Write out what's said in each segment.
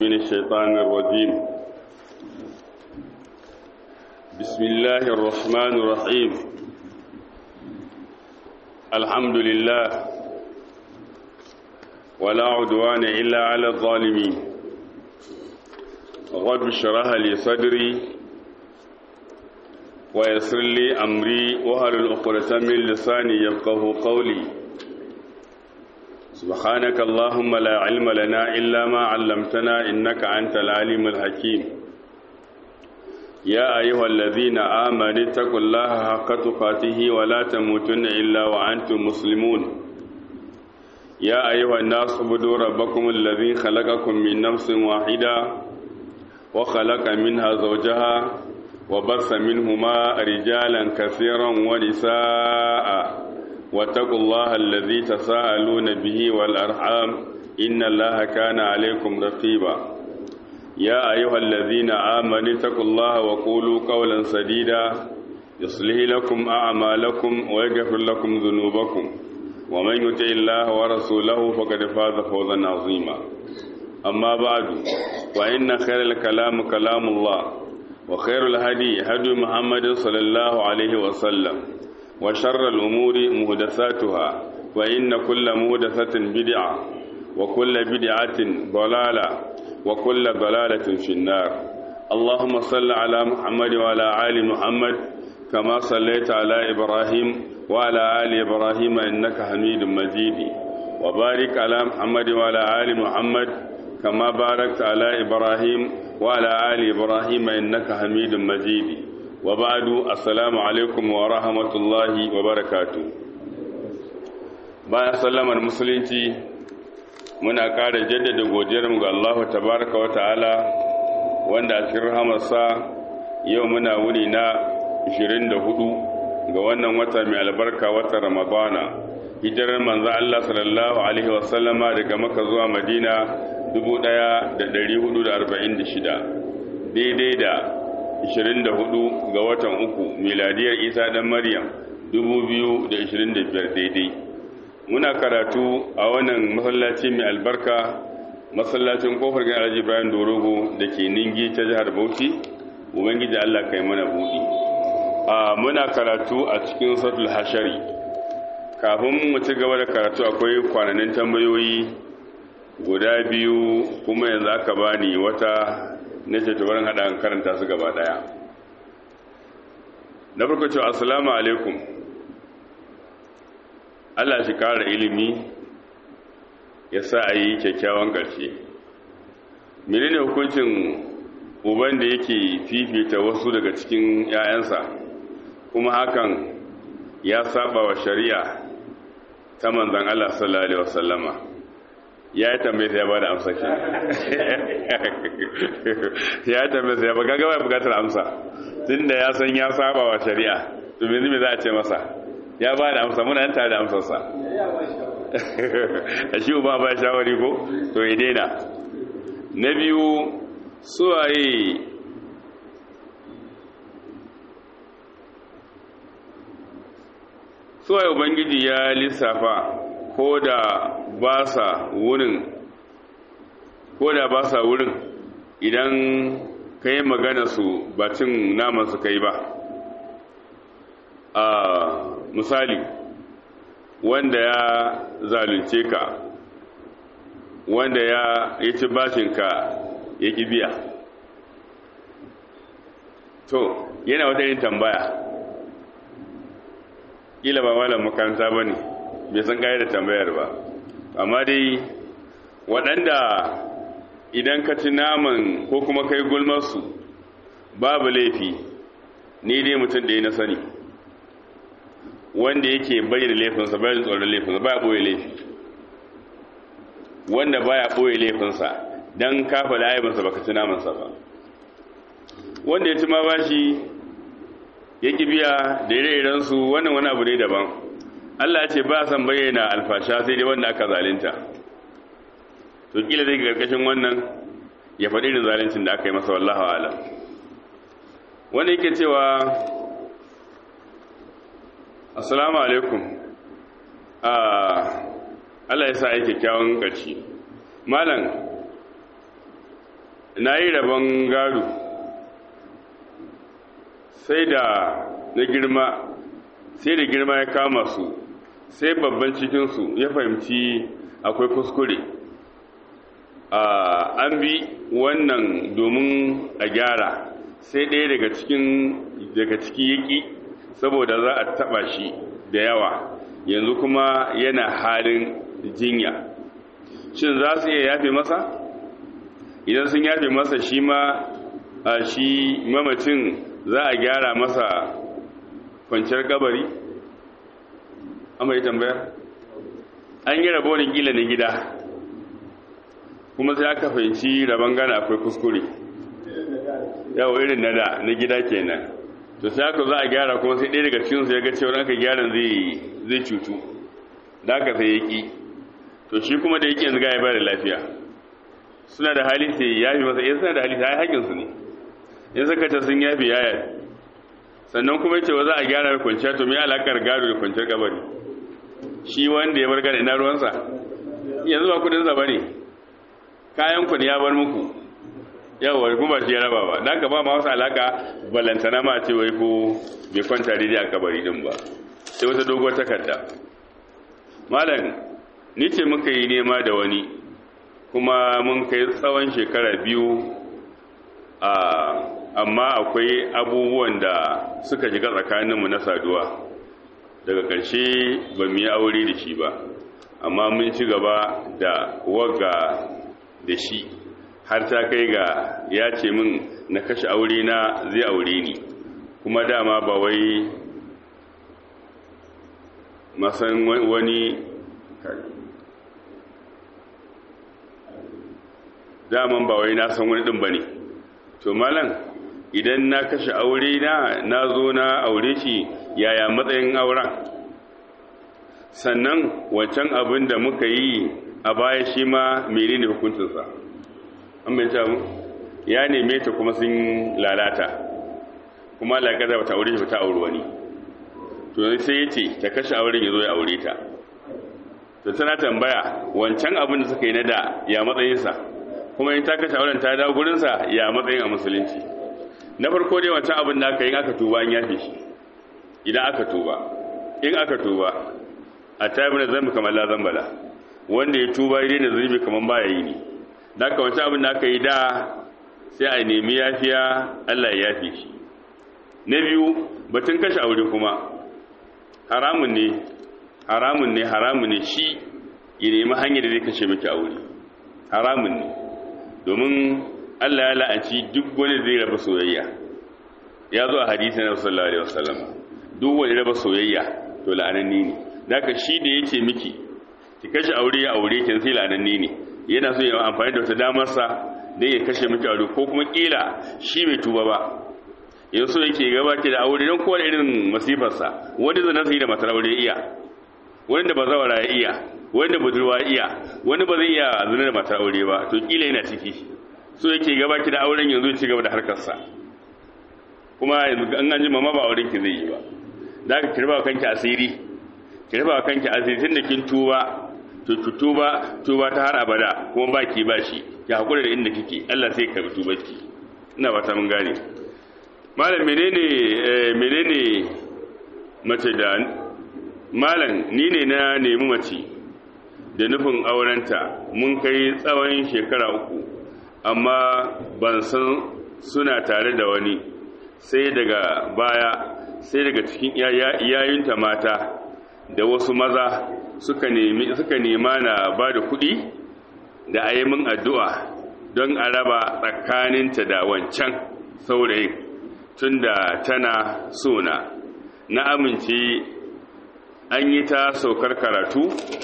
من الشيطان الرجيم بسم الله الرحمن الرحيم الحمد لله ولا عدوان إلا على الظالمين رب اشرح لي صدري ويسر لي أمري وهل الأخرة من لساني يفقه قولي سبحانك اللهم لا علم لنا إلا ما علمتنا إنك أنت العليم الحكيم يا أيها الذين آمنوا اتقوا الله حق تقاته ولا تموتن إلا وأنتم مسلمون يا أيها الناس اعبدوا ربكم الذي خلقكم من نفس واحدة وخلق منها زوجها وبث منهما رجالا كثيرا ونساء واتقوا الله الذي تساءلون به والأرحام إن الله كان عليكم رقيبا يا أيها الذين آمنوا اتقوا الله وقولوا قولا سديدا يصلح لكم أعمالكم ويغفر لكم ذنوبكم ومن يطع الله ورسوله فقد فاز فوزا عظيما أما بعد وإن خير الكلام كلام الله وخير الهدي هدي محمد صلى الله عليه وسلم وشر الأمور مهدثاتها وإن كل مهدثة بدعة وكل بدعة ضلالة وكل ضلالة في النار اللهم صل على محمد وعلى آل محمد كما صليت على إبراهيم وعلى آل إبراهيم إنك حميد مجيد وبارك على محمد وعلى آل محمد كما باركت على إبراهيم وعلى آل إبراهيم إنك حميد مجيد وبعد السلام alaikum wa rahmatullahi wa barakatu bayan sallamar musulunci muna ƙara jaddada godiyarmu ga Allah tabaraka wa ta'ala wanda a cikin rahamarsa yau muna wuni na 24 ga wannan wata mai albarka wata ramadana hijirar manzo Allah sallallahu alaihi wa sallama daga maka zuwa madina 1446 daidai da 24 ga watan uku miladiyar isa dan maryam 2025 daidai muna karatu a wannan masallaci mai albarka masallacin kofar gani alhaji bayan dorogo da ke ningi ta jihar bauchi ubangiji allah kai mana buɗi a muna karatu a cikin sautul hashari kafin mu ci gaba da karatu akwai kwananin tambayoyi guda biyu kuma yanzu aka bani wata na ce ta barin haɗa karanta su gaba ɗaya na farko cewa assalamu alaikum Allah shi ƙara ilimi ya sa a yi kyakkyawan ƙarshe menene hukuncin uban da yake fifita wasu daga cikin 'ya'yansa kuma hakan ya saba wa shari'a ta manzan Allah sallallahu alaihi wasallama ya yi tambaye sai ya ba da amsa ke ya yi tambaye sai ya ba gaga ya bukatar amsa tun da ya san ya saba wa shari'a to me me za a ce masa ya ba da amsa muna tare da amsarsa a shi ba ba shawari ko to ya daina na biyu suwaye suwaye ubangiji ya lissafa ko da ba sa wurin ko da ba sa wurin idan ka yi magana su ba cin naman su kai ba a misali wanda ya zalunce ka wanda ya yi ci bashinka ya ƙi biya to yana wata yin tambaya ƙila ba malam makaranta ba ne bai san gaya da tambayar ba amma dai waɗanda idan ka ci naman ko kuma kai gulmarsu babu laifi ni dai mutum da ya na sani wanda yake bayyana laifinsa bayan tsoron laifinsa baya ɓoye laifi wanda baya ɓoye laifinsa don kafa da aibinsa baka ci namansa ba wanda ya ci ma bashi ya ƙi biya da ire-irensu wannan wani abu ne daban Allah ya ce ba san bayyana alfasha sai dai wanda aka zalunta to kila zai karkashin wannan ya faɗi da zaluncin da aka yi masa wallahu alam wanda yake cewa assalamu alaikum Allah ya sa yi kyakkyawan ƙarshe malam na yi rabon gado sai da na girma sai da girma ya kama su sai babban cikinsu ya fahimci akwai kuskure an bi wannan domin a gyara sai ɗaya daga cikin daga ciki yaki saboda za a taɓa shi da yawa yanzu kuma yana halin jinya shin za su iya yafe masa idan sun yafe masa shi ma a shi mamacin za a gyara masa kwanciyar kabari amma yi tambaya an yi rabonin gila na gida kuma sai aka fahimci rabon gana akwai kuskure yawo irin na da na gida kenan to sai aka za a gyara kuma sai ɗaya daga cikinsu ya ga cewa aka gyaran zai cutu da aka sai ya ƙi to shi kuma da yake yanzu ga ya bada lafiya suna da hali sai ya fi masa in suna da hali sai haƙinsu ne in suka ta sun yafi yaya sannan kuma cewa za a gyara kwanciya to me alakar gado da kwanciyar kabari shi wanda ya bar gado ina ruwansa yanzu ba kudin sa bane kayan ku ne ya bar muku yawa kuma ba shi ya raba ba dan ka ba ma wasu alaka balantana ma ce wai ko bai kwanta daidai a kabari din ba sai wata doguwar takarda malam ni ce muka yi nema da wani kuma mun kai tsawon shekara biyu a amma akwai abubuwan da suka shiga tsakaninmu na saduwa daga ƙarshe ba mu yi aure da shi ba amma mun ci gaba da waga da shi har ta kai ga ya ce min na kashe aure na zai aure ni kuma dama ba wai masan wani daman ba wai na san wani ɗin ba ne to malam idan na kashe aure na na zo na aure shi yaya matsayin auren sannan wancan abin da muka yi a baya shi ma mene ne hukuncinsa an bai mu ya neme ta kuma sun lalata kuma lagada ba ta aure shi ba ta auri wani to sai ya ce ta kashe auren ya zo ya aure ta to tana tambaya wancan abin da suka yi na da ya matsayinsa kuma in ta kashe auren ta dawo gurinsa ya matsayin a musulunci na farko dai wancan abin da aka yi aka tuba an yafe shi idan aka tuba in aka tuba a tabi na zambi kamar la zambala wanda ya tuba ya daina zunubi kamar baya yi ne da aka wancan abin da aka yi da sai a nemi yafiya Allah ya yafe shi na biyu batun kashe aure kuma haramun ne haramun ne haramun ne shi ya nemi hanyar da zai kashe miki aure haramun ne domin Allah ya la'anci duk wani zai raba soyayya ya zo a hadisi na sallallahu alaihi wasallam duk wani raba soyayya to la'ananni ne daga shi da yake miki ki kashe aure ya aure kin sai la'ananni ne yana so ya amfani da wata damar sa dan ya kashe miki aure ko kuma kila shi bai tuba ba yanzu yake gaba ki da aure don kowane irin masifar sa wani zai nasu da matar aure iya wani da bazawara ya iya wani da budurwa iya wani ba zai iya zina da matar aure ba to kila yana ciki so yake gaba ki da auren yanzu ci gaba da harkarsa kuma yanzu an ganji mama ba auren ki zai yi ba da ka kirba kanki asiri kirba kanki asiri tunda kin tuba to ki tuba tuba ta har abada kuma ba ki ba shi ki hakura da inda kike Allah sai ka tuba ki ina ba ta mun gane malam menene menene mace da malam ni ne na nemi mace da nufin aurenta mun kai tsawon shekara uku amma ban san suna tare da wani sai daga baya sai daga cikin yayinta mata da wasu maza suka nemi suka nema na ba da kuɗi da ayyamin addu'a don a raba tsakaninta da wancan saurayin tunda tana sona na amince an yi ta saukar karatu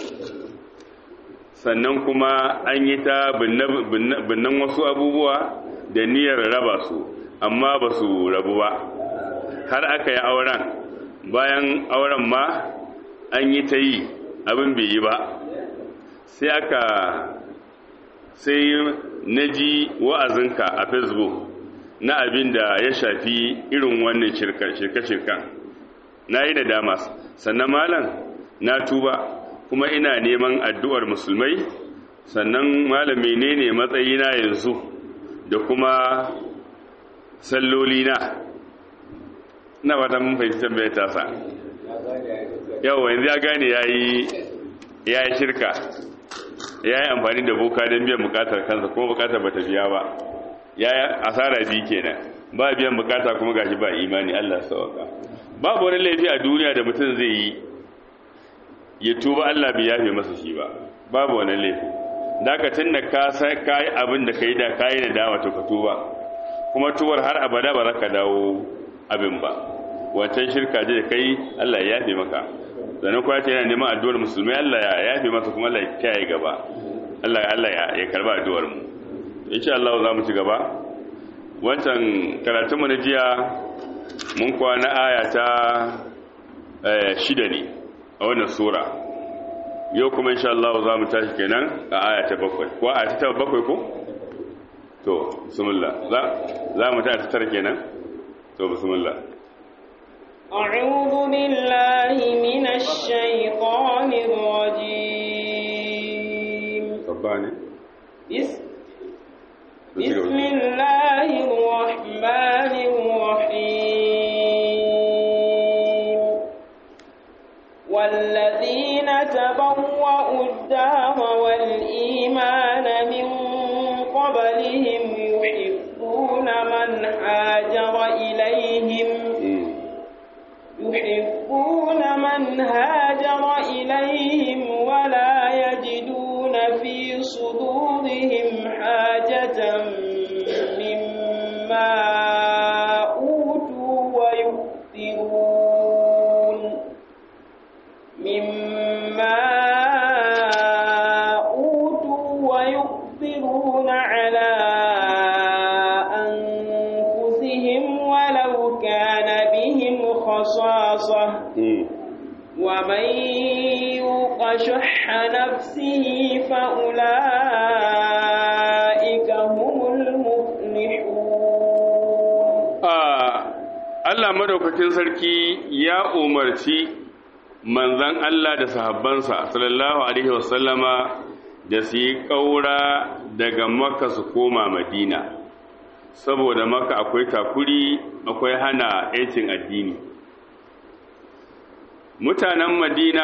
sannan kuma an yi ta binnan wasu abubuwa da niyyar raba su amma ba su rabu ba har aka yi auren bayan auren ma an yi ta yi abin bai yi ba sai aka sai na ji wa'azinka a facebook na abin da ya shafi irin wannan shirka-shirka na yi da dama sannan malam na tuba kuma ina neman addu'ar musulmai sannan malam menene matsayina yanzu da kuma salloli na ina ba ta mun fahimci tambayar tasa yau yanzu ya gane ya yi shirka ya yi amfani da boka don biyan bukatar kansa kuma bukatar ba ta biya ba ya yi asara biyu kenan ba biyan bukata kuma gashi ba imani Allah sauka babu wani laifi a duniya da mutum zai yi ya tuba Allah bai yafe masa shi ba babu wani laifi dakacin da ka sai kai abin da kai da kai da dama to ka tuba kuma tuwar har abada ba za ka dawo abin ba wancan shirka je da kai Allah ya yafe maka sannan kuma ce yana neman addu'ar musulmai Allah ya yafe masa kuma Allah ya kiyaye gaba Allah Allah ya karba addu'ar mu insha Allah za mu ci gaba wancan karatun mu na jiya mun kwana aya ta shida ne a wannan sura yau kuma insha Allah za mu tashi kenan a aya ta bakwai ko aya ta bakwai ko to bismillah za za mu tashi ta tara kenan to bismillah أعوذ بالله من الشيطان الرجيم رباني بسم, بسم الله الرحمن الرحيم والذين تبوأوا الدار والإيمان من قبلهم يحبون من هاجر إليهم يحبون من هاجر إليهم ولا يجدون في صدورهم حاجة مما أوتوا ويؤثرون مما أوتوا ويؤثرون على أنفسهم ولو كان بهم خصاصة ومن يوق شح نفسه فأولئك هم المفلحون Allah madaukakin sarki ya umarci manzan Allah da sahabbansa sallallahu alaihi wasallama da su yi ƙaura daga Makka su koma Madina saboda Makka akwai takuri akwai hana 'yancin addini mutanen madina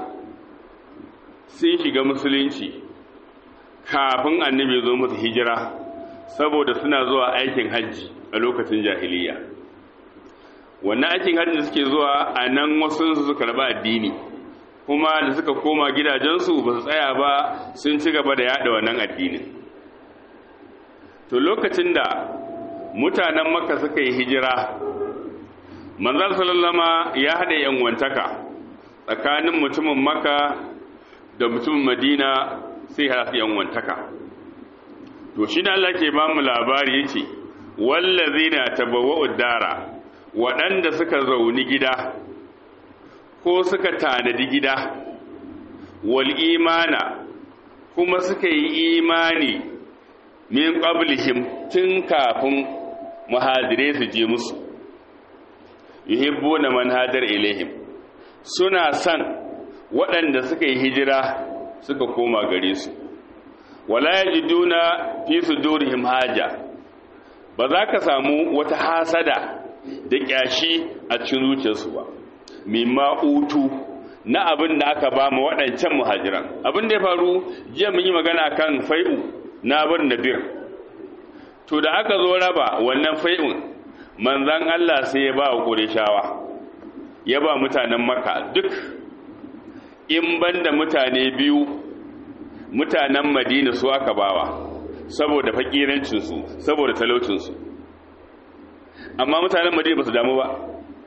sun shiga musulunci kafin annabi zo musu hijira saboda suna zuwa aikin hajji a lokacin jahiliya wannan aikin hajji da suke zuwa a nan wasu su suka raba addini kuma da suka koma gidajensu ba su tsaya ba sun ci gaba da yada wannan addinin to lokacin da mutanen makka suka yi hijira manzal sallama ya haɗa yanwantaka tsakanin mutumin maka da mutumin madina sai haɗa su yanwantaka to shi da Allah ke ba mu labari yace wallazina tabawwa'u dara waɗanda suka zauni gida ko suka tanadi gida wal imana kuma suka yi imani min qablihim tun kafin muhadire su je musu yuhibbuna man hadar ilaihim suna san waɗanda suka yi hijira suka koma gare su wala yajiduna fi sudurihim haja ba za ka samu wata hasada da kyashi a cikin zuciyarsu ba mimma utu na abin da aka ba mu waɗancan muhajiran abin da ya faru jiya mun yi magana kan fai'u na bin nadir to da aka zo raba wannan fai'un manzan Allah sai ya ba wa ƙurishawa ya ba mutanen maka duk in banda mutane biyu mutanen madina su aka bawa saboda fakirancinsu saboda talaucinsu amma mutanen madina ba su damu ba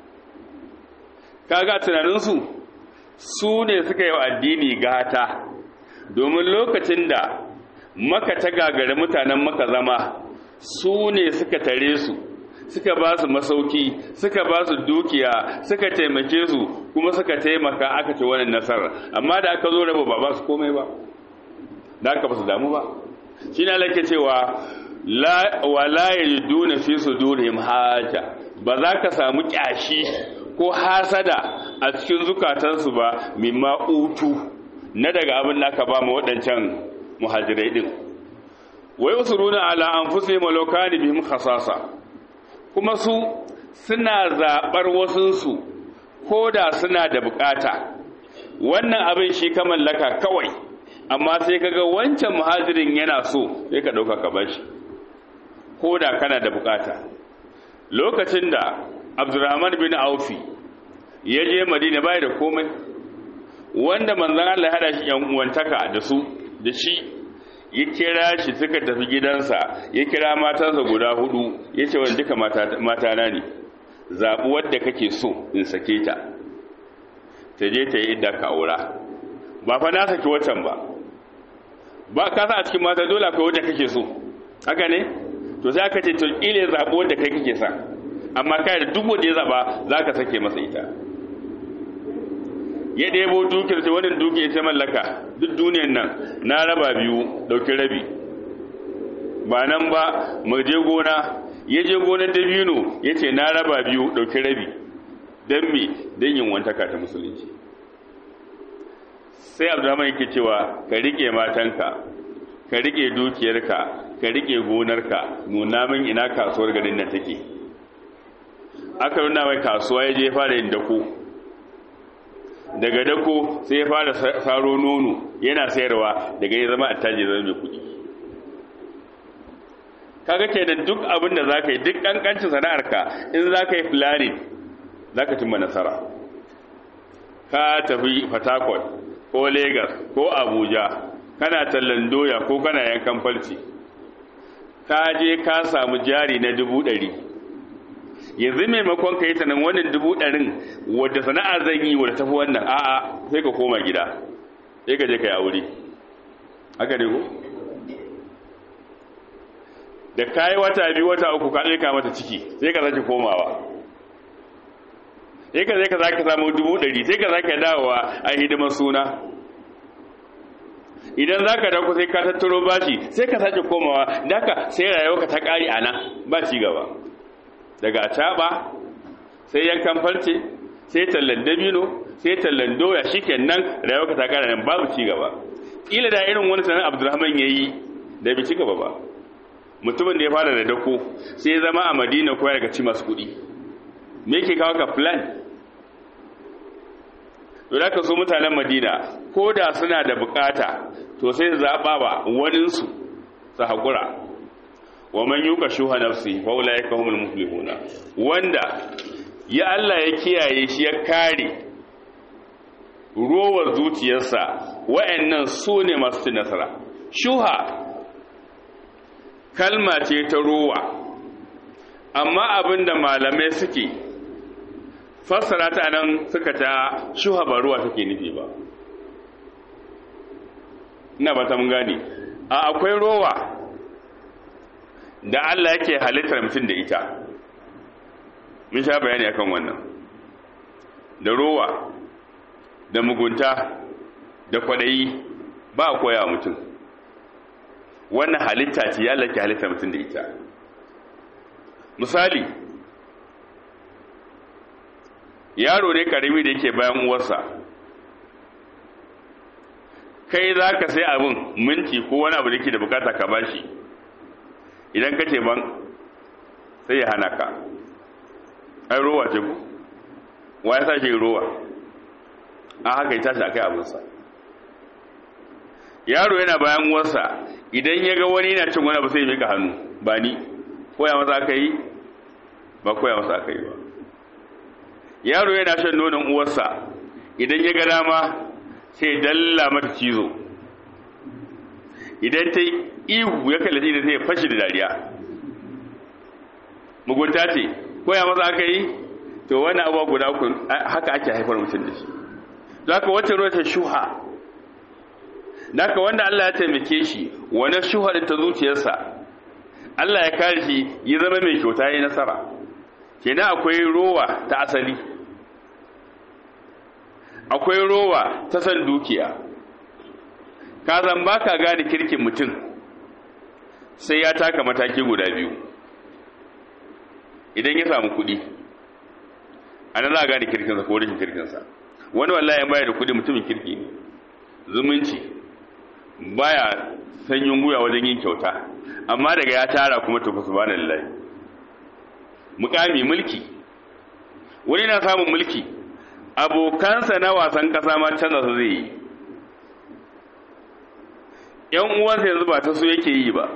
kaga tunaninsu su ne suka yi wa addini gata domin lokacin da maka ta gagari mutanen maka zama su ne suka tare su suka ba su masauki suka ba su dukiya suka taimake su kuma suka taimaka aka ci wannan nasarar amma da aka zo raba ba ba su komai ba da aka ba su damu ba shi ne alake cewa wala yajiduna fi sudurihim haja ba za ka samu kyashi ko hasada a cikin zukatansu ba mimma utu na daga abin da aka ba mu waɗancan muhajirai din wai usuruna ala anfusihim walau kana bihim khasasa kuma su suna zabar wasunsu ko da suna da bukata wannan abin shi ka mallaka kawai amma sai kaga wancan muhajirin yana so sai ka dauka ka bashi ko da kana da bukata lokacin da Abdurrahman bin Aufi ya je Madina bai da komai wanda manzon Allah ya hada shi yan uwantaka da su da shi ya kira shi suka tafi gidansa ya kira matansa guda hudu ya ce wani duka mata na ne zaɓi wadda kake so in sake ta ta je ta yi idda ka aura ba fa na saki watan ba ba ka sa a cikin mata dole akwai wadda kake so haka ne to sai aka ce to ile zaɓi wadda kai kake sa amma kai da duk wanda ya zaɓa za ka sake masa ita ya ɗebo dukiyar ta wannan dukiyar ta mallaka duk duniyar nan na raba biyu ɗauki rabi ba nan ba mu je gona ya je gonar dabino ya ce na raba biyu ɗauki rabi don me don yin wantaka ta musulunci sai abdurrahman yake cewa ka riƙe matanka ka riƙe dukiyarka ka riƙe gonarka nuna min ina kasuwar garin nan take aka nuna mai kasuwa ya je fara yin dako daga dako sai ya fara saro nono yana sayarwa daga ya zama attaji zama mai kuɗi kaga ke da duk abin da zaka yi duk kankancin sana'arka in zaka yi planning zaka cimma nasara ka tafi Fatakwal ko Lagos ko Abuja kana tallan doya ko kana yankan falci ka je ka samu jari na dubu ɗari yanzu maimakon ka yi ta nan wannan dubu ɗarin wadda sana'a zan yi wadda tafi wannan a'a sai ka koma gida sai ka je ka yi aure haka ne ko da ka yi wata biyu wata uku ka ɗaika mata ciki sai ka sake komawa sai ka zai ka sake samu dubu ɗari sai ka sake dawowa a hidimar suna idan za ka dauko sai ka tattaro bashi sai ka sake komawa da ka sai rayuwa ta ƙari a nan ba ci gaba daga acaɓa sai yankan farce sai tallan dabino sai tallan doya shi nan rayuwa ta ƙari nan babu ci gaba ƙila da irin wani sanar abdulrahman ya yi da bai ci gaba ba mutumin da ya fara da dako sai ya zama a madina ko daga ci masu kuɗi me ke kawo ka plan to da ka so mutanen madina ko da suna da bukata to sai zaɓa ba waninsu su haƙura wa man yuka shuha nafsi fa ulaika humul muflihuna wanda ya Allah ya kiyaye shi ya kare rowar zuciyarsa wa'annan su ne masu cin nasara shuha kalma ce ta rowa amma abinda malamai suke fassara ta nan suka ta shuha ba ruwa take nufi ba ina ba ta mun gane a akwai rowa da Allah yake halittar mutum da ita mun sha bayani akan wannan da rowa da mugunta da kwadayi ba a koya mutum wannan halitta ce ya lake halitta mutum da ita misali yaro ne karimi da yake bayan uwarsa kai za ka sai abin minti ko wani abu da ke da bukata ka bashi idan ka ce ban sai ya hana ka ai rowa ce ku wa ya sa shi rowa a haka ya tashi a kai abinsa yaro yana bayan uwarsa idan ya ga wani yana cin wani abu sai ya mika hannu ba ni koya masa aka yi ba koya masa aka yi ba yaro yana shan nonon uwarsa idan ya ga dama sai dalla mata cizo idan ta ihu ya kallaci da sai fashi da dariya mugunta ce koya masa aka yi to wani abuwa guda uku haka ake haifar mutum da shi za ka wacce ruwa ta shuha Naka wanda Allah ya taimake shi wani shuhar ta zuciyarsa Allah ya kare shi ya zama mai kyauta ya nasara kenan akwai rowa ta asali akwai rowa ta san dukiya ka zan baka gane kirkin mutum sai ya taka mataki guda biyu idan ya samu kuɗi a nan za a gane kirkinsa ko rashin kirkinsa wani wallahi ya bayar da kuɗi mutumin kirki ne zumunci baya sanyin guya wajen yin kyauta amma daga ya tara kuma tafi subhanallahi mukami mulki wani na samun mulki abokansa na wasan kasa ma canza su zai yi yan uwansa yanzu ba ta so yake yi ba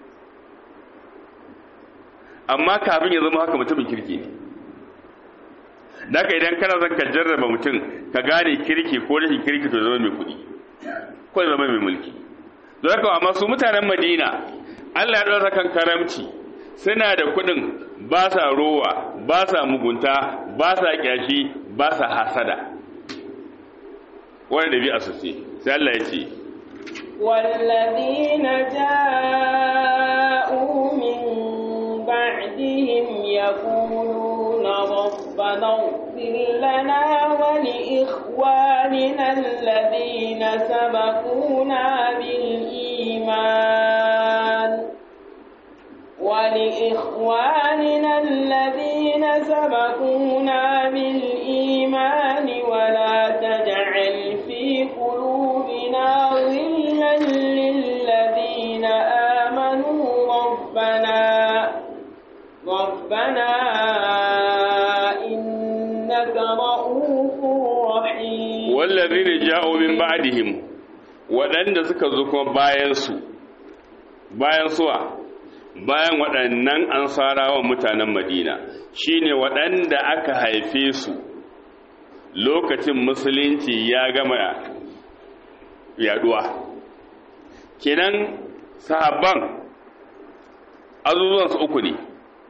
amma kafin ya zama haka mutumin kirki ne daga idan kana son ka jarraba mutum ka gane kirki ko rashin kirki to zama mai kuɗi ko zama mai mulki don haka amma su mutanen madina allah ya ɗora kan karamci suna da kuɗin ba sa rowa ba sa mugunta ba sa ƙyashi ba sa hasada wani ɗabi'a su ce sai allah ya ce والذين جاءوا من بعدهم يقولون ربنا اغفر لنا ولإخواننا الذين سبقونا بالإيمان ولإخواننا الذين سبقونا بالإيمان ولا تجعل في قلوبنا غلا للذين آمنوا ربنا ربنا إنك رؤوف رحيم والذين جاءوا من بعدهم waɗanda suka zo kuma bayansu bayan suwa bayan waɗannan ansarawan mutanen madina shine waɗanda aka haife su lokacin musulunci ya gama yaduwa kenan sahabban azuzuwansu uku ne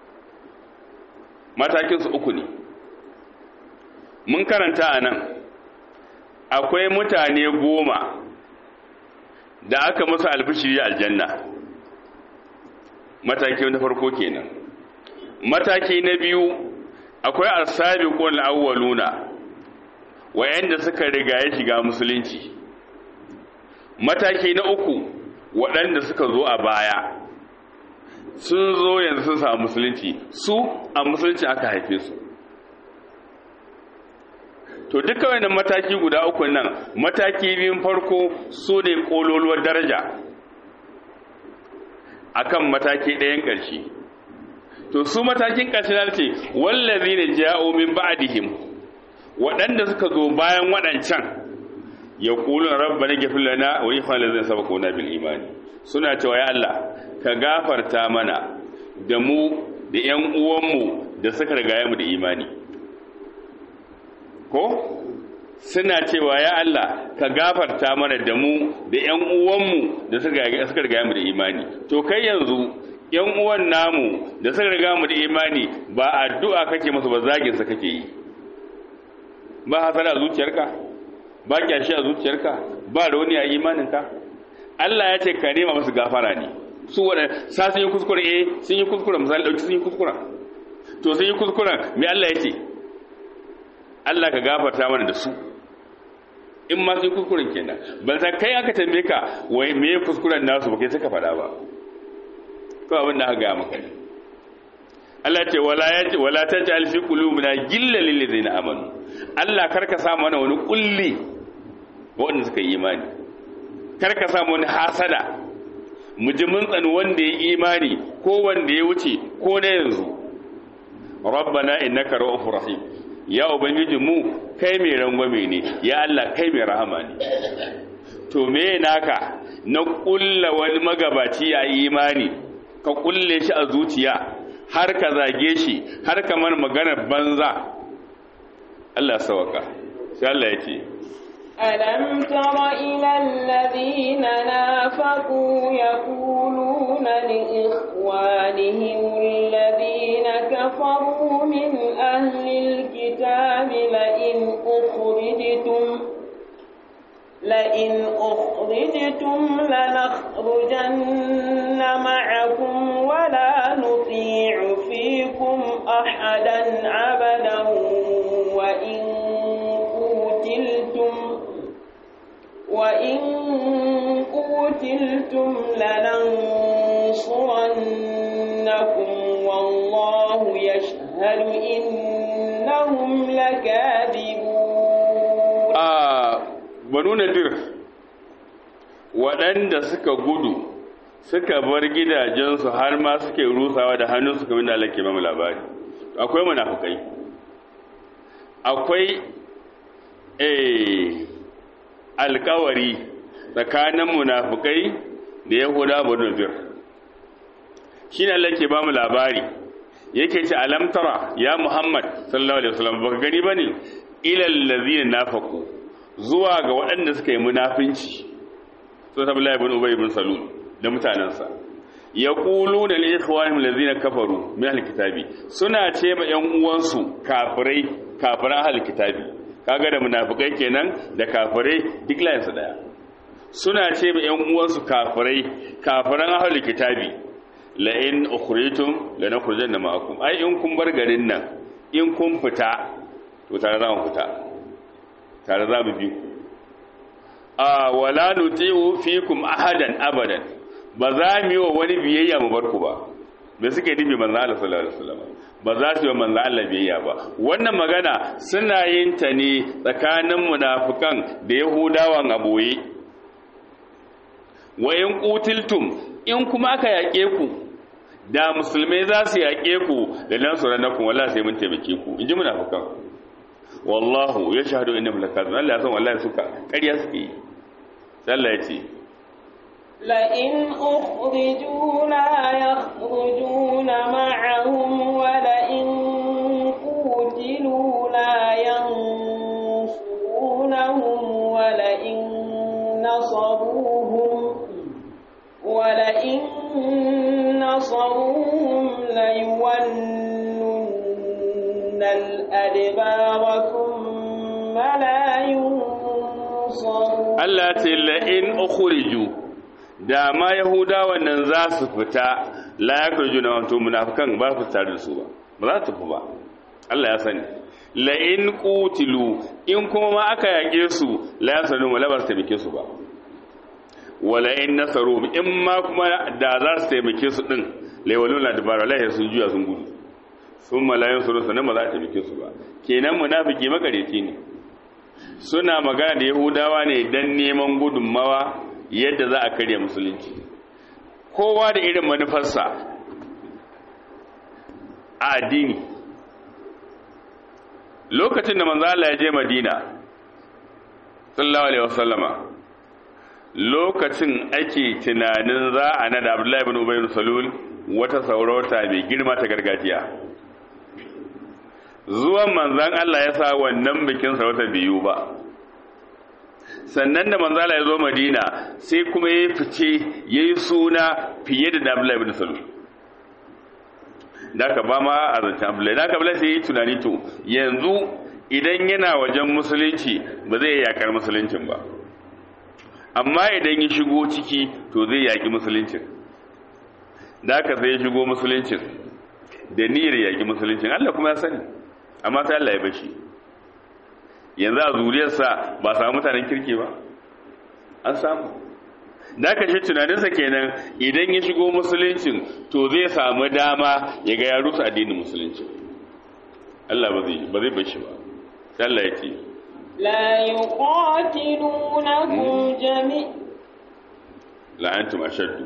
matakinsu uku ne mun karanta a nan akwai mutane goma da aka musu albishiri aljanna mataki na farko kenan mataki na biyu akwai asabiqul awwaluna wayanda suka riga ya shiga musulunci mataki na uku waɗanda suka zo a baya sun zo yanzu sun samu musulunci su a musulunci aka haife su to duka wannan mataki guda uku nan mataki biyun farko su ne kololuwar daraja akan mataki ɗayan ƙarshe to su matakin ƙarshe na ce wallazi ne ja'o min ba'dihim waɗanda suka zo bayan waɗancan ya kulun rabba na gafin lana wa yi kwanar zai saba kona bil imani suna cewa ya Allah ka gafarta mana da mu da ‘yan uwanmu da suka riga mu da imani ko suna cewa ya Allah ka gafarta mana da mu da ‘yan uwanmu da suka riga mu da imani to kai yanzu ‘yan uwan namu da suka riga mu da imani ba addu'a kake masu ba zaginsa kake yi ba hasara a zuciyarka ba kyashi a zuciyarka ba rauni a imaninka Allah ya ce ka nema masu gafara ne su wanda sa sun yi kuskure eh sun yi kuskure misali dauki sun yi kuskure to sun yi kuskure me Allah ya ce Allah ka gafarta mana da su in ma sun yi kuskuren kenan ban san kai aka tambaye ka wai me kuskuren nasu ba kai suka faɗa ba ko abin da aka ga maka ne Allah ce wala ya ce wala taj'al fi qulubina gillan lil ladzina amanu Allah karka sa mana wani kulli waɗanda suka yi imani karka sa wani hasada mu ji mun tsani wanda ya imani ko wanda ya wuce ko na yanzu rabbana innaka ra'ufur rahim ya ubangiji mu kai mai rangwame ne ya Allah kai mai rahama ne to me naka na kulla wani magabaci ya imani ka kulle shi a zuciya har ka zage shi har ka mana maganar banza Allah sawaka sai Allah ya ce ألم تر إلى الذين نافقوا يقولون لإخوانهم الذين كفروا من أهل الكتاب لئن أخرجتم لئن أخرجتم لنخرجن معكم ولا نطيع فيكم أحدا أبدا وإن قتلتم وإن قتلتم لننصرنكم والله يشهد إنهم لكاذبون a banu nadir waɗanda suka gudu suka bar gidajensu har ma suke rusawa da hannunsu kamar da Allah ke ba mu labari akwai munafukai akwai eh alkawari tsakanin munafukai da yahuda banu bir shine Allah ke ba mu labari yake ce alam tara ya muhammad sallallahu alaihi wasallam baka gani bane ilal ladina nafaqu zuwa ga waɗanda suka yi munafinci so Abdullahi ibn Ubay ibn Salul da mutanansa yaquluna li ikhwanihim alladhina kafaru min alkitabi suna ce ma ƴan uwansu kafirai kafiran alkitabi kaga da munafikai kenan da kafirai duk layin su daya suna ce ma ƴan uwansu kafirai kafiran ahlul kitabi la in ukhritum lanakhrujanna ma'akum ai in kun bar garin nan in kun fita to tare za mu fita tare za mu bi ku a wala nuti'u fikum ahadan abadan ba za mu yi wa wani biyayya mu bar ku ba me suke nufi manzo Allah sallallahu alaihi wasallam ba za su yi wa manzo Allah biyayya ba wannan magana suna yin ta ne tsakanin munafikan da yahudawan aboye wa in qutiltum in kuma aka yake ku da musulmai za su yake ku da nan su ranakun wallahi sai mun taimake ku inji munafikan wallahu ya shahadu inna lakazun Allah ya san wallahi suka ƙarya suke yi Allah ya ce لئن أخرجوا لا يخرجون معهم ولئن قوتلوا لا ينصرونهم ولئن نصروهم ولئن نصروهم ليولن الأدبار ثم لا ينصرون Allah ce la'in ukhriju da ma yahudawan nan za su fita la yakhruju na wato munafikan ba su tare da su ba ba za su fi ba Allah ya sani la'in qutilu in kuma ma aka yake su la yasanu wala ba su taimake su ba wala in nasaru in ma kuma da za su taimake su din laywaluna dabara la sun juya sun gudu sun malayin su sanan ba za ta taimake su ba kenan munafiki makareci ne suna magana da yahudawa ne don neman gudunmawa yadda za a karya musulunci kowa da irin manufarsa a addini lokacin da manzala ya je madina sallallahu alaihi wasallama lokacin ake tunanin za a nada abdullahi bin ubayr salul wata saurauta mai girma ta gargajiya zuwan manzan Allah ya sa wannan bikin sarauta biyu ba sannan da manzan Allah ya zo Madina sai kuma ya fice ya yi suna fiye da Abdullahi ibn Salul da ka ba ma a zancen Abdullahi da ka bala sai ya yi tunani to yanzu idan yana wajen musulunci ba zai yakar musuluncin ba amma idan ya shigo ciki to zai yaki musuluncin da ka sai ya shigo musuluncin da niyyar yaki musuluncin Allah kuma ya sani amma sai Allah ya bashi yanzu a zuriyarsa ba samu mutanen kirki ba an samu da ka shi tunaninsa kenan idan ya shigo musuluncin to zai samu dama ya ga ya rusa addinin musulunci Allah ba zai ba zai bashi ba sai Allah ya ce لا يقاتلونكم جميعا la antum ashaddu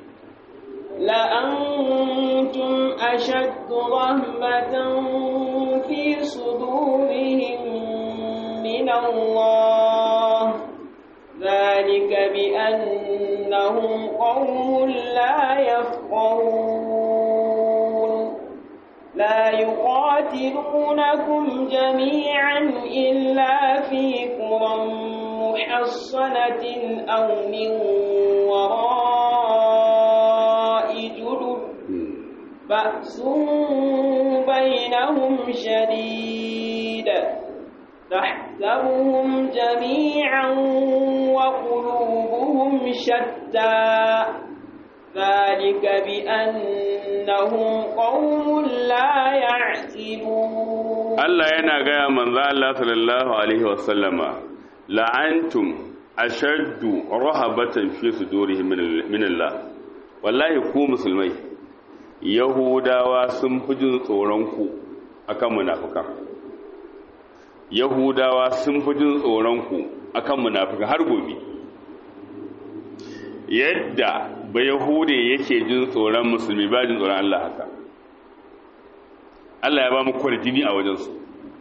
لأنتم أشد رهبة في صدورهم من الله ذلك بأنهم قوم لا يفقهون لا يقاتلونكم جميعا إلا في قرى محصنة أو من وراء جدر بأس بينهم شديد تحسبهم جميعا وقلوبهم شتى ذلك بأنهم قوم لا يعقلون Allah yana gaya manzo Allah sallallahu alaihi wasallama la'antum ashaddu rahabatan fi sudurihim min Allah wallahi ku musulmai yahudawa sun fi jin tsoron ku akan munafikan yahudawa sun fi jin tsoron ku akan munafikan har gobe yadda ba yahude yake jin tsoron musulmi ba jin tsoron Allah haka Allah ya ba mu kwarjini a wajensu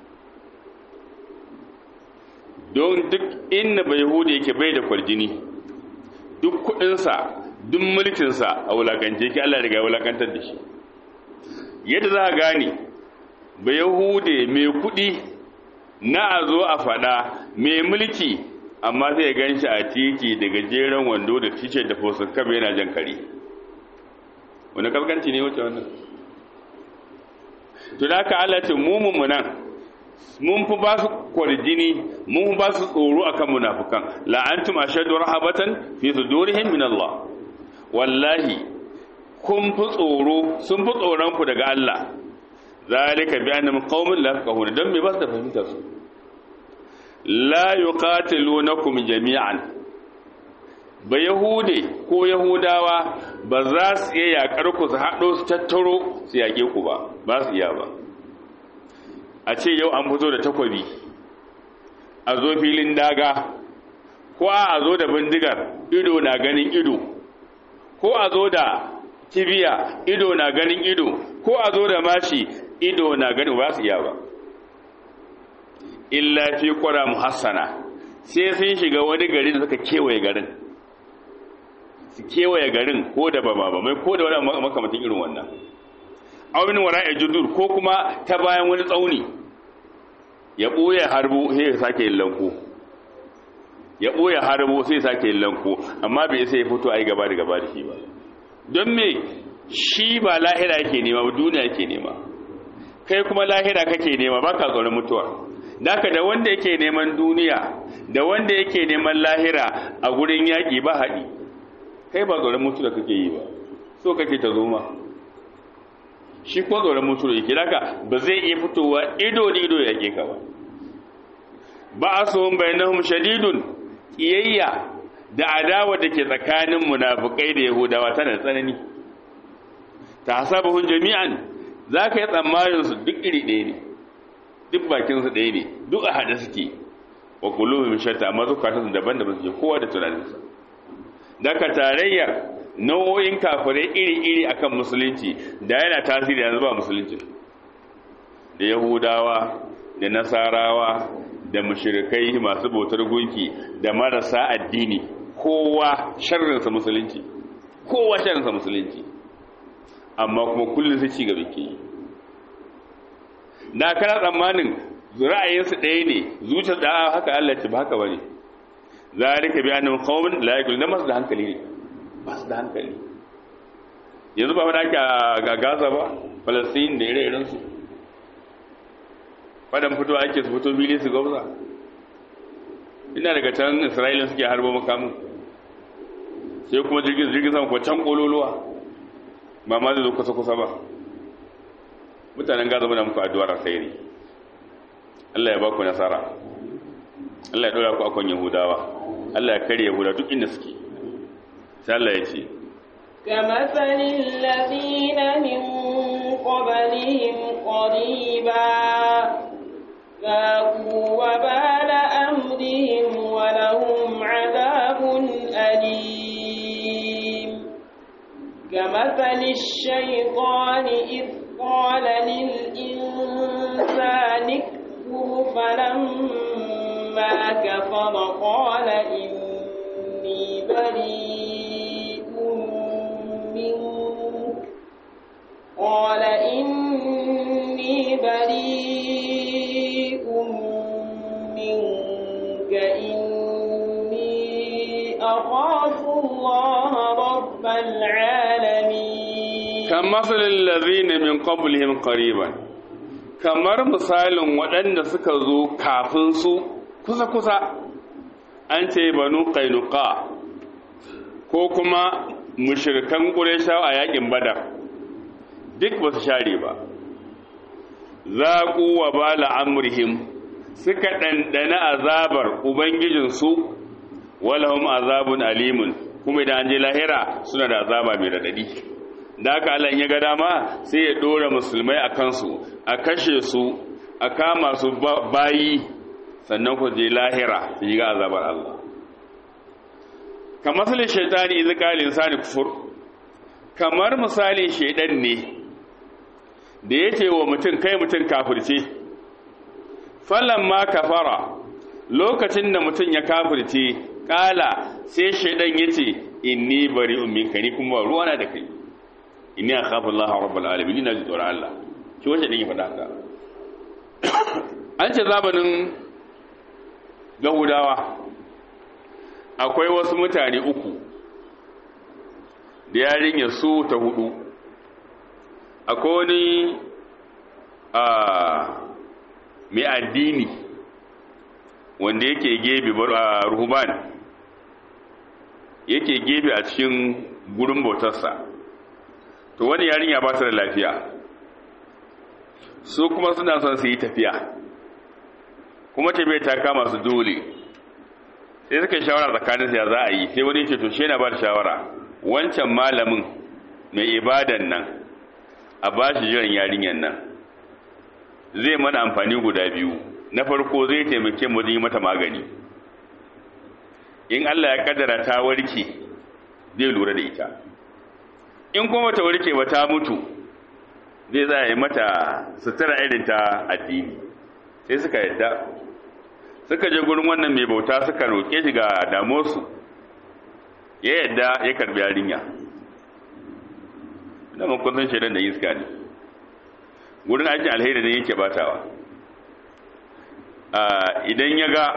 don duk inda ba yahude yake bai da kwarjini duk kudinsa duk mulkinsa a wulakance ki Allah riga wulakantar da shi yadda za a gane ba yahude mai kudi na a zo a fada mai mulki amma zai gan shi a titi da gajeren wando da tishe da fosin kabe yana jan kare wani kaskanci ne wacce wannan to da aka Allah ce mu nan mun fi ba su kwarjini mun fi ba su tsoro akan munafukan la'antum ashadu rahabatan fi sudurihim min Allah wallahi kun fi tsoro sun fi tsoron ku daga Allah zalika bi annam qaumun la yafqahuna dan me ba su da fahimtar su la yuqatilunakum jami'an ba yahude ko yahudawa ba za su iya yakar ku su haɗo su tattaro su yake ku ba ba su iya ba a ce yau an fito da takwabi a zo filin daga ko a zo da bindigar ido na ganin ido ko a zo da kibiya ido na ganin ido ko a zo da mashi ido na ganin ba su iya ba illa fi qura muhassana sai sun shiga wani gari da suka kewaye garin su kewaye garin ko da ba ba mai ko da wani makamatin irin wannan awin wara'a judur ko kuma ta bayan wani tsauni ya ɓoye harbu sai ya sake yin lanko ya ɓoye harbu sai ya sake yin lanko amma bai sai ya fito a yi gaba da gaba da shi ba don me shi ba lahira yake nema ba duniya yake nema kai kuma lahira kake nema ba ka tsoron mutuwa daka da wanda yake neman duniya da wanda yake neman lahira a gurin yaƙi ba haɗi kai ba tsoron mutuwa kake yi ba so kake ta zo ma shi ko tsoron mutuwa yake daga ba zai iya fitowa ido da ido yake ka ba ba a so bainahum shadidun kiyayya da adawa da ke tsakanin munafukai da yahudawa tana tsanani ta hasabuhun jami'an za ka yi tsammanin su duk iri ɗaya ne duk bakin su ɗaya ne duk a haɗe suke wa kuluhum shatta amma zukatan su daban-daban suke kowa da tunaninsa daga tarayyar nau'o'in kafirai iri-iri akan musulunci da yana tasiri yanzu ba musulunci da yahudawa da nasarawa da mushrikai masu bautar gunki da marasa addini kowa sharrinsa musulunci kowa sharrinsa musulunci amma kuma kullum sai ci gaba ke yi na kana tsammanin ra'ayinsu ɗaya ne zuciyar da haka Allah ce ba haka bane zalika bi annahum qaumun la yaqilun masu da hankali ne ba su da hankali yanzu ba wadda ake a gaza ba falastin da ire-irensu fadan fito ake su fito fili su gwamza ina daga can isra'ilin suke harbo makamun sai kuma jirgin jirgin sama can kololuwa ba ma zai zo kusa-kusa ba mutanen gaza muna muku addu'ar alkhairi Allah ya ba ku nasara Allah ya ɗora ku akon yahudawa Allah ya kare yahuda duk inda suke sai Allah ya ce كمثل الذين من قبلهم قريبا ذاقوا وبال أمرهم ولهم عذاب أليم كمثل الشيطان إذ قال للإنسان اكفر فلما كفر قال إني بريء منك قال إني بريء منك إني أخاف الله رب العالمين كمثل الذين من قبلهم قريبا kamar misalin waɗanda suka zo kafin su kusa-kusa an ce banu kainuka ko kuma mushirkan ƙureshawa a yakin badar duk ba su share ba zaƙu wa bala amurhim suka ɗanɗana azabar ubangijinsu walahum azabun alimun kuma idan an je lahira suna da azaba mai radadi da haka Allah ya ga dama sai ya ɗora musulmai a kansu a kashe su a kama su bayi sannan ku je lahira su yi ga azabar Allah kamar misalin shaitani idza qala insani kufur kamar misalin shaidan ne da yace wa mutum kai mutum kafirce falan ma kafara lokacin da mutum ya kafirce kala sai shaidan yace inni bari'un minka ni kuma ruwana da kai inni akhafu Allah rabbul alamin ina ji tsoron Allah shi wace din ya faɗa haka an ce zamanin Yahudawa akwai wasu mutane uku da yarinya su ta hudu akwai wani a mai addini wanda yake gebe a ruhuban yake gebe a cikin gurin bautarsa to wani yarinya ba ta da lafiya su kuma suna son su yi tafiya kuma tafiya ta kama su dole sai suka yi shawara tsakanin ya za a yi sai wani ce to shi yana ba da shawara wancan malamin mai ibadan nan a ba shi jiran yarinyar nan zai mana amfani guda biyu na farko zai taimake mu yi mata magani in Allah ya kaddara ta warke zai lura da ita in kuma ta warke ba ta mutu zai za yi mata sutura irin ta addini sai suka yadda suka je gurin wannan mai bauta suka roƙe shi ga damosu ya yadda ya karbi yarinya da mun kun san shaidan da iska ne gurin aikin alheri ne yake batawa idan ya ga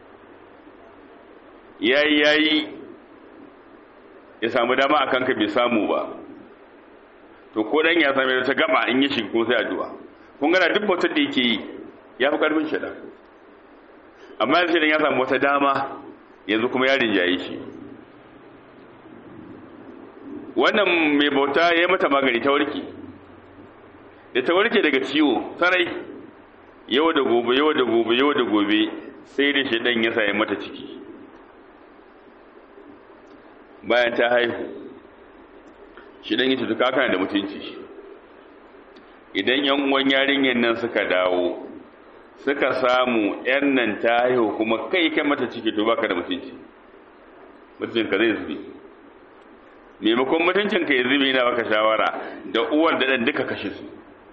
yayi yayi ya samu dama akan ka bai samu ba to ko dan ya same ta gaba in ya shiga ko sai addu'a kun ga duk bautar da yake yi ya fi karfin shaidan amma yanzu shaidan ya samu wata dama yanzu kuma ya rinjaye shi wannan mai bauta ya yi mata magani ta warke da ta warke daga ciwo sarai yau da gobe yau da gobe yau da gobe sai da shaidan ya sa mata ciki bayan ta haihu shaidan ya tuka kana da mutunci idan yan uwan yarinyar nan suka dawo suka samu yan nan ta haihu kuma kai kai mata ciki to baka da mutunci mutuncinka zai zube maimakon mutuncinka ya zube na baka shawara da uwar da ɗan duka kashe su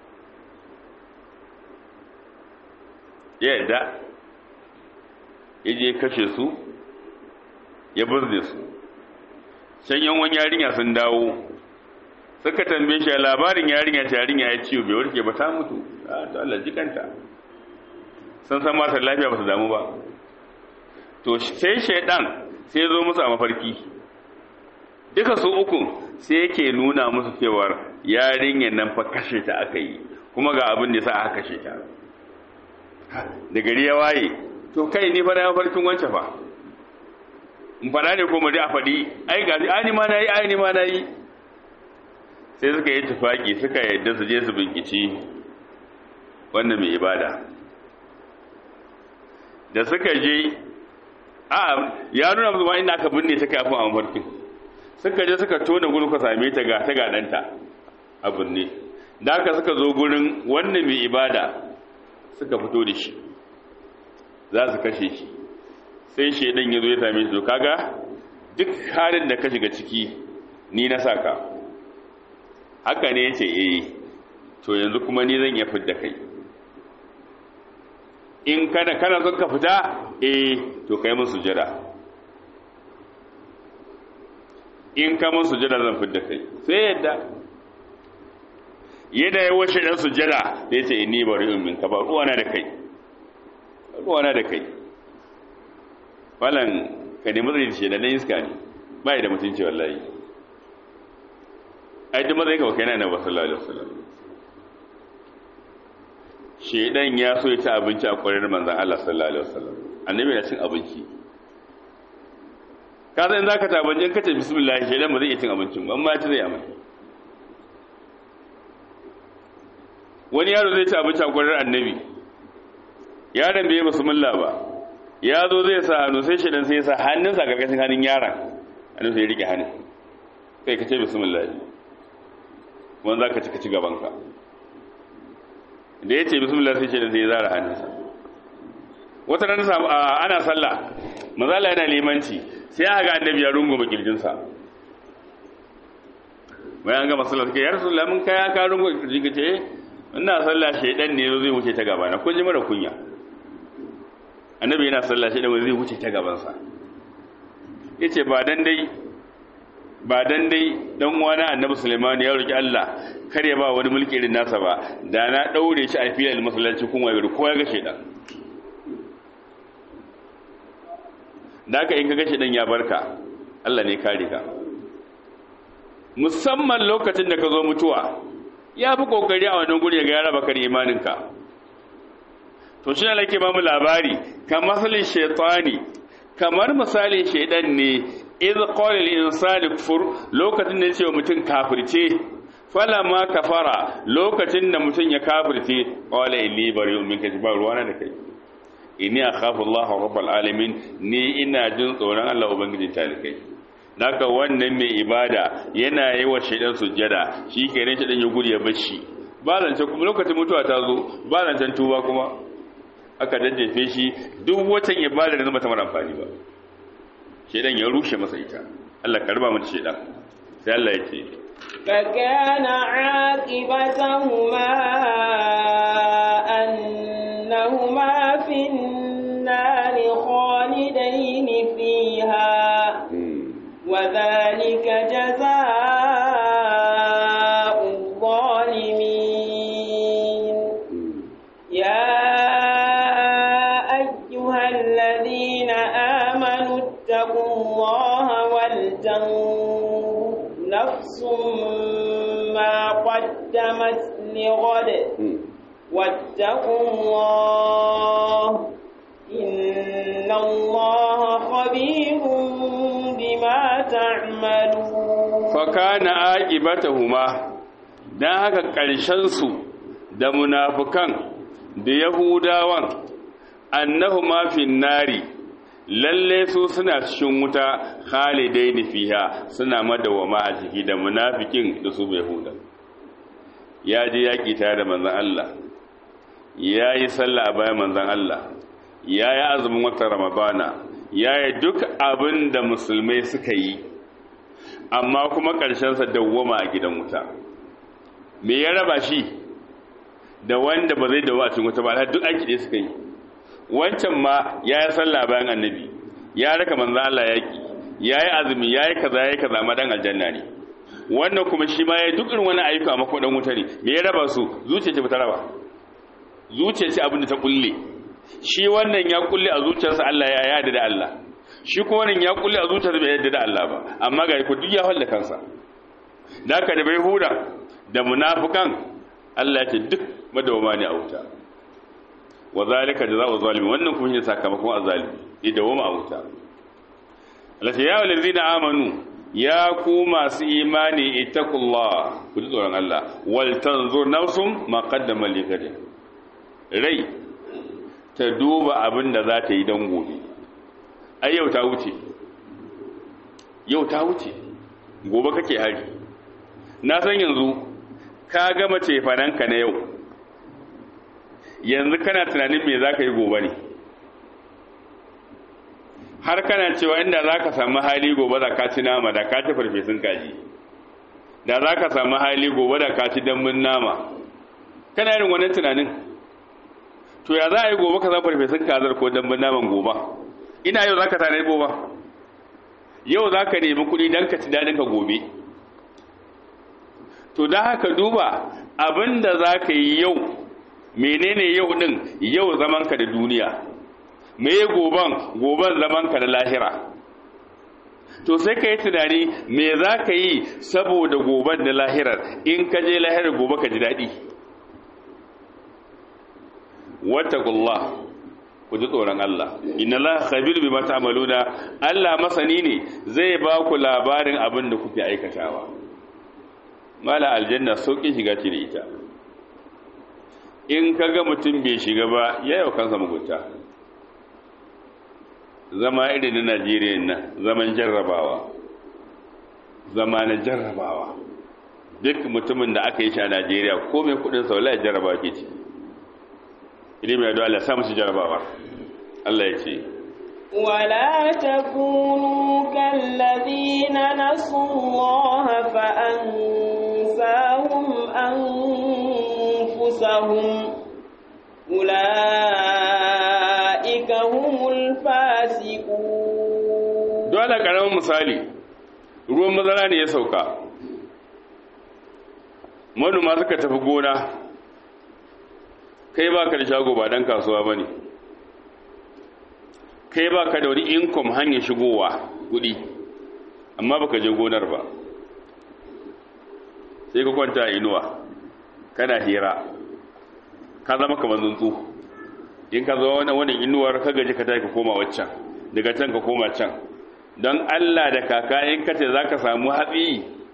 ya yadda ya je kashe su ya burne su can yan wani yarinya sun dawo suka tambaye shi labarin yarinya ta yarinya ya ciwo bai warke ba ta mutu a to Allah jikanta sun san masu lafiya ba su damu ba to sai shaidan sai zo musu a mafarki duka su uku sai yake nuna musu cewar yarinyar nan fa kashe ta aka yi kuma ga abin da sa aka kashe ta da gari ya waye to kai ni fa na mafarkin wancan fa in fada ne ko mu a faɗi ai ga ai ni ma nayi ai ni ma nayi sai suka yi tufaki suka yadda su je su binkici wannan mai ibada da suka je a ya nuna musu ma inda aka binne ta kafin a mafarkin suka je suka tona gurin ka same ta ga ta ga danta a binne da aka suka zo gurin wannan mai ibada suka fito da shi za su kashe shi sai shaidan ya zo ya same shi to kaga duk halin da ka shiga ciki ni na saka haka ne yace eh to yanzu kuma ni zan iya fidda kai in kana kana son ka fita eh to kai mun sujada in ka mun sujada zan fidda kai sai yadda yadda ya washe dan sujada da yace inni bari'un minka ba ruwana da kai ruwana da kai falan ka nemi zai ce da na iska ne ba da mutunci wallahi ai duk mazai ka kai na na sallallahu alaihi wasallam shedan ya so ya ci abinci a kwarar manzon Allah sallallahu alaihi wasallam annabi na cin abinci ka san zaka ta abinci ka ce bismillah shedan ba zai iya cin abincin ba amma ya ci zai amma wani yaro zai ci abinci a kwarar annabi yaron bai yi bismillah ba ya zo zai sa hannu sai shaidan sai ya sa hannunsa a ƙarƙashin hannun yaron hannun sai ya rike hannun kai ka ce bismillah wani za ka ci ka ci gabanka da ya ce bismillah sai shaidan sai ya zara hannunsa wata rana ana sallah mazala yana limanci sai aka ga annabi ya rungume kirjinsa bayan ga masallar suke ya rasulullah mun kaya ka rungume kirji ka ce ina sallah shaidan ne zai wuce ta gaba na kun ji mara kunya annabi yana sallah shaidan zai wuce ta gabansa yace ba dan dai ba dan dai dan uwana annabi Sulaiman ya roki Allah kar ya ba wani mulki irin nasa ba da na daure shi a filin masallaci kun wayo ko ya ga shedan da haka in ka ga shedan ya barka Allah ne kare ka musamman lokacin da ka zo mutuwa ya fi kokari a wannan guri ga ya raba kar imaninka to shi ne nake ba mu labari kamar masalin shaytani kamar misalin shaidan ne iz qala lil insani kufur lokacin da yace mutum kafirce falamma kafara lokacin da mutum ya kafirce qala inni bari'un minka ba ruwana da kai inni akhafu Allah rabbul alamin ni ina jin tsoron Allah ubangiji talikai naka wannan mai ibada yana yi wa shaidan sujjada shi kenan shaidan ya gudu ya bashi ba zancen kuma lokacin mutuwa ta zo ba zancen tuba kuma aka daddafe shi duk watan ibada da zama ta mara amfani ba shedan ya rushe masa ita Allah karba mu shedan sai Allah ya ce فكان عاقبتهما أنهما في النار خالدين فيها وذلك جزاء الظالمين يا أيها الذين آمنوا اتقوا الله ولتنظر نفس ما قدمت لغد واتقوا الله إن الله خبير بما تعملون fakana aqibatahuma dan haka ƙarshen su da munafukan da yahudawan annahuma fin nari lalle su suna cikin wuta khalidaini fiha suna madawama a ciki da munafikin da su yahuda ya je yaƙi tare da manzon Allah ya yi sallah a bayan manzon Allah ya yi azumin watan ramadana ya yi duk abin da musulmai suka yi amma kuma ƙarshensa dawwama a gidan wuta me ya raba shi da wanda ba zai dawo a cikin wuta ba har duk aiki da suka yi wancan ma ya yi sallah bayan annabi ya raka manzo Allah yaki ya yi azumi ya yi kaza ya yi kaza ma dan aljanna ne wannan kuma shi ma ya yi duk irin wani ayyuka amma ko dan wuta ne me ya raba su zuciya ce ba ta raba zuciya ce abin da ta kulle shi wannan ya kulle a zuciyarsa Allah ya yarda da Allah shi kuma wannan ya kulle a zuciyarsa bai yarda da Allah ba amma ga ku duk ya halle kansa da haka da bai huda da munafikan Allah ya ce duk madawama ne a wuta wa zalika jazaa'u zalimi wannan kuma shine sakamakon azalimi idan wama a wuta Allah ya yi lazina amanu ya ku masu imani ittaqullah ku ji tsoron Allah wal tanzur nafsum ma qaddama li gadin rai ta duba abin da za ta yi don gobe ai yau ta wuce yau ta wuce gobe kake hari na san yanzu ka gama cefananka na yau yanzu kana tunanin me za ka yi gobe ne har kana cewa inda za ka samu hali gobe da ka ci nama da ka ci farfesun kaji da za ka samu hali gobe da ka ci dambun nama kana yin wannan tunanin to ya za a yi gobe ka zama farfesun kazar ko dambun naman gobe ina yau za ka tare gobe yau za ka nemi kuɗi don ka ci daɗin ka gobe to da haka duba abin da za ka yi yau menene yau ɗin yau zamanka da duniya me goban goban zamanka da lahira to sai ka yi tunani me za ka yi saboda goban da lahirar in ka je lahirar gobe ka ji daɗi wattaqullah ku ji tsoron Allah inna la khabir bima ta'maluna Allah masani ne zai ba ku labarin abin da kuke aikatawa mala aljanna sauƙin shiga ce da ita in kaga mutum bai shiga ba ya yau kansa mugunta zama irin na Najeriya nan zaman jarrabawa zama na jarrabawa duk mutumin da aka yi shi a Najeriya ko mai kudin sa wallahi jarrabawa ke ciki ilimi ya Allah sa musu jarabawa Allah ya ce ولا تكونوا كالذين نسوا الله فأنساهم أنفسهم أولئك هم الفاسقون dole karamin misali ruwan mazara ne ya sauka manoma suka tafi gona kai ba ka da shago ba dan kasuwa ba ne kai ba ka da wani income hanyar shigowa kudi amma baka je gonar ba sai ka kwanta a inuwa kana hira ka zama kamar tsuntsu in ka zo wani wani inuwar ka gaji ka tafi ka koma waccan daga can ka koma can don Allah da kaka in ka ce za ka samu hatsi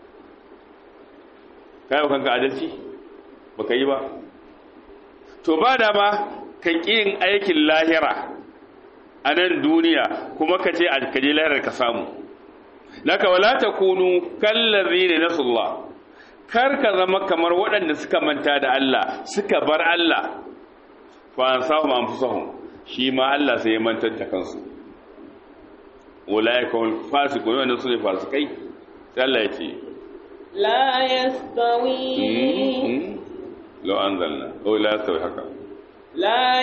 ka yi kanka adalci ba ka yi ba to ba da ba ka ƙi yin aikin lahira a nan duniya kuma ka ce a kaje lahirar ka samu naka wala ta kunu kallazi ne nasullah kar ka zama kamar waɗanda suka manta da Allah suka bar Allah fa an sahum anfusahum shi ma Allah sai ya mantar da kansu ulaika hum fasiqun wannan sune fasikai sai Allah ya ce لا يستوي law anzalna aw la yastawi haka لا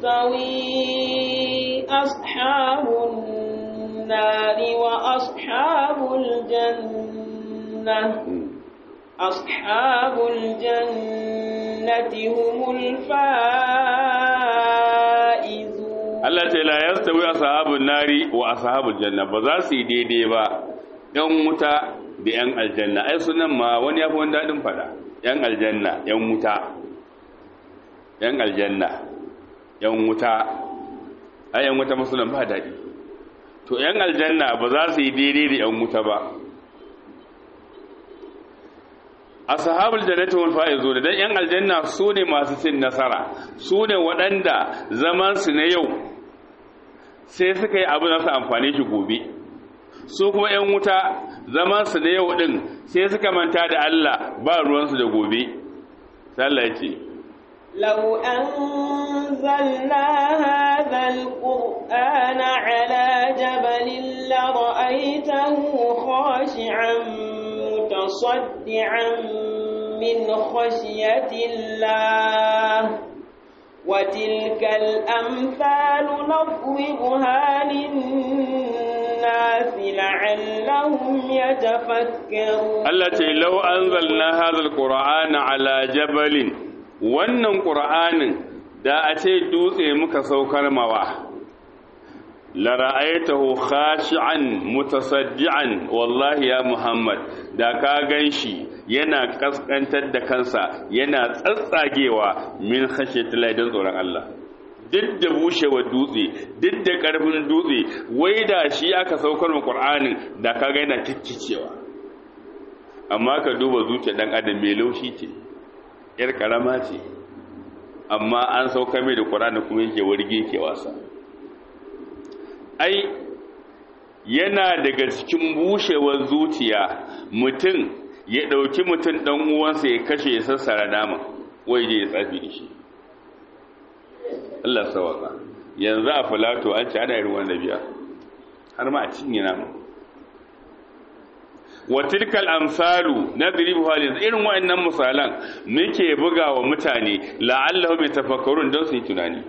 يستوي أصحاب النار وأصحاب الجنة أصحاب الجنة هم الفائزون Allah ce la yastawi ashabun nari wa ashabul janna ba za su yi daidai ba ɗan wuta da ‘yan aljanna ai sunan ma wani ya fi wani daɗin fada ‘yan aljanna ‘yan wuta ‘yan aljanna ‘yan wuta ai ‘yan wuta musulun ba daɗi to ‘yan aljanna ba za su yi daidai da ‘yan wuta ba ashabul jannati wal faizun dan ‘yan aljanna su ne masu cin nasara su ne waɗanda zaman su na yau sai suka yi abin da su amfane shi gobe su kuma ‘yan wuta zaman su da yau ɗin sai suka manta da Allah ba ruwansu da gobe sallah ya ce لو أنزلنا هذا القرآن على جبل لرأيته خاشعا متصدعا من خشية الله وتلك الأمثال نضربها للناس لعلهم يتفكرون Allah ce lau anzalna hadha alqur'ana ala jabalin wannan qur'anin da a ce dutse muka saukar mawa la ra'aytahu khashi'an mutasaddian wallahi ya muhammad da ka ganshi yana kaskantar da kansa yana tsatsagewa min khashyatillah dan tsoron Allah duk da bushewar dutse duk da karfin dutse wai da shi aka saukar mu qur'anin da ka ga yana kikkicewa amma ka duba zuciya dan adam mai laushi ce yar karama ce amma an sauka mai da qur'ani kuma yake warge yake wasa ai yana daga cikin bushewar zuciya mutum ya ɗauki mutum ɗan uwansa ya kashe ya sassara nama wai je ya tsafi da shi Allah sawaka yanzu a filato an ci ana irin wanda biya har ma a cinye nama wa tilkal amsalu nadribu halin irin wayannan misalan muke buga wa mutane la'allahum yatafakkarun don su yi tunani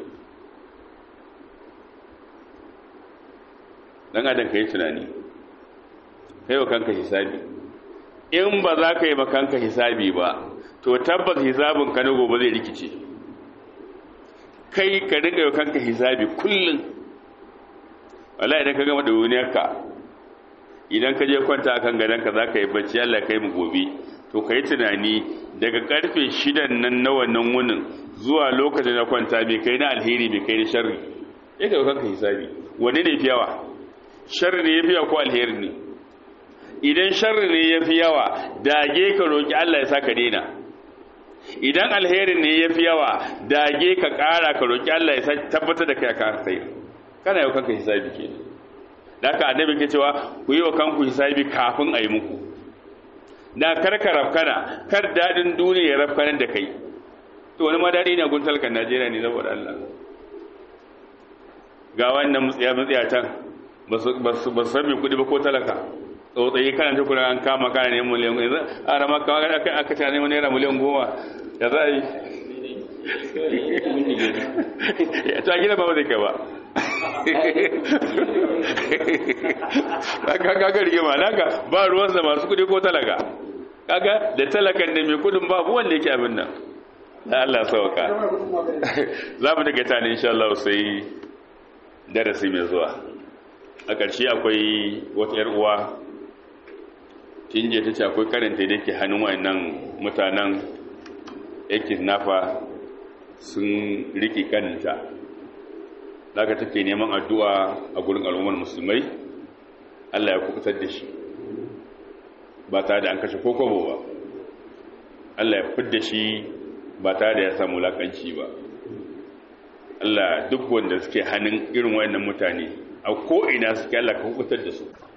dan adam kai tunani kai wa kanka hisabi in ba za ka yi wa kanka hisabi ba to tabbas hisabin ka na gobe zai rikice kai ka dinga wa kanka hisabi kullum wallahi idan ka gama da duniyarka idan ka je kwanta akan gadonka za ka yi bacci Allah kai mu gobe to ka yi tunani daga karfe shidan nan na wannan wunin zuwa lokacin na kwanta bai kai na alheri bai kai na sharri ya kai kanka hisabi wanne ne fi yawa sharri ne ya fi yawa ko alheri ne idan sharri ne ya fi yawa dage ka roƙi Allah ya sa ka daina idan alheri ne ya fi yawa dage ka ƙara ka roƙi Allah ya sa tabbatar da kai ka sai kana yau kanka hisabi kenan da haka annabi ke cewa ku yi wa kanku hisabi kafin a yi muku da karka rafkana kar daɗin duniya ya rafkanar da kai to wani ma daɗi ne gun talkan najeriya ne saboda allah ga wannan mutsiya mutsiya can ba su san mai kudi ba ko talaka tsautsayi kana ta kuna an kama kana neman miliyan goma yanzu a rama kawai aka aka ta neman naira miliyan goma ya za a yi ta gina ba zai kai ba kaga rigima naka ba ruwansa masu kudi ko talaka kaga da talakan da mai kudin babu wanda yake abin nan da Allah sauka za mu daga tani insha Allah sai darasi mai zuwa a ƙarshe akwai wata yar uwa tinje ta ce akwai karanta da yake hannun wayannan mutanen yake nafa sun riki kaninta daga take neman addu'a a gurin al'ummar musulmai Allah ya kubutar da shi ba tare da an kashe kokobo ba Allah ya fidda shi ba tare da ya samu lakanci ba Allah duk wanda suke hannun irin wayannan mutane a ko'ina suke Allah ka hukutar da su